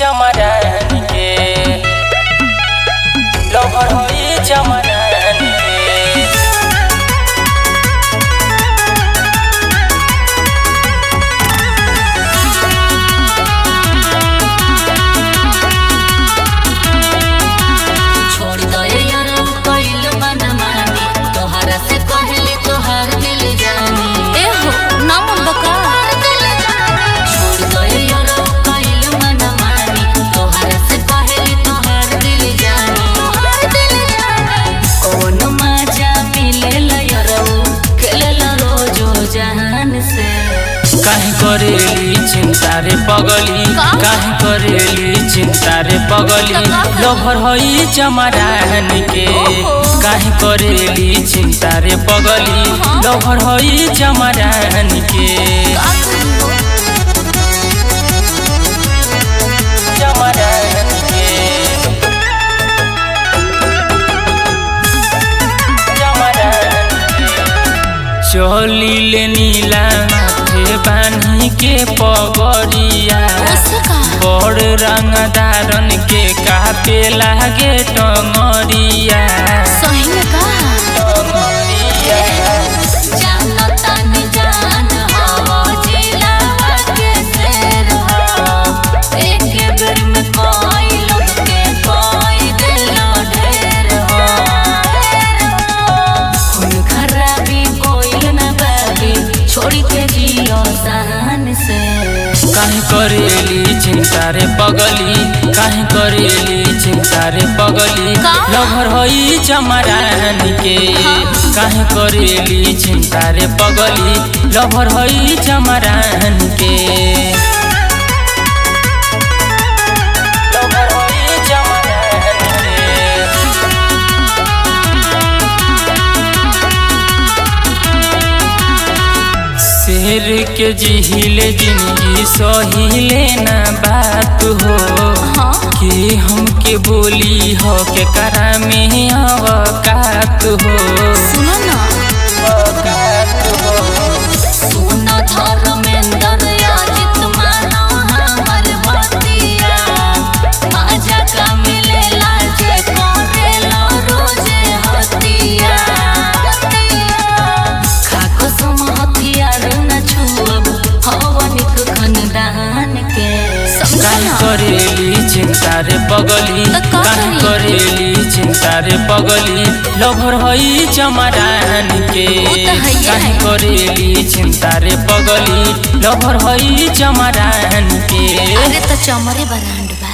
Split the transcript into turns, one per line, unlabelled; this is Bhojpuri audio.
चमरान के लहर होई चमरान के
छोड़ दे यार कइल मन मानी तोहरा से कहली तोहार दिल जानी ए हो ना मन बका छोड़ दे यार कइल मन मानी तोहरा से कहली तोहार दिल जानी कौन मजा मिलेला यार खेलेला रोजो जहान से
काहे करेली चिंता रे पगली
का?
काहे करेली चिंता रे पगली
त का करी?
लहर होई चमरान के
ओहो।
काहे करेली चिंता रे पगली
हाँ।
लहर होई चमरान के चमरान के चमरान के चली ले नीला माथे बान्ही के पगड़िया बड़ रंगदारन के कापे लागे टंगरिया टंगरिया
छोड़ी के जियो सहन से
काहे करेली चिंता रे पगली काहे करेली चिंता रे पगली
का?
लभर होई चमरान के काहे करेली चिंता रे पगली लभर होई चमरान के लभर होई चमरान के शेर के जिहिले जिंदगी सहिले ना बात हो
हाँ
कि हमके बोली हो के करा में अवकात हो
सुनो ना
अवकात हो
सुन धर्मेंद्र याजित मानो हमर बतिया मजा का मिलेला जे करेला रोजे हतिया खाको सम हथियार न छुअब हवनिक खनदान के
काहे करेली चिंता रे पगली
त का
काहे
करी?
करेली चिंता रे पगली लभर होई चमरान के
उ त हइये
काहे
है।
करेली चिंता रे पगली लभर होई चमरान के
अरे तो चमरे बरांड बा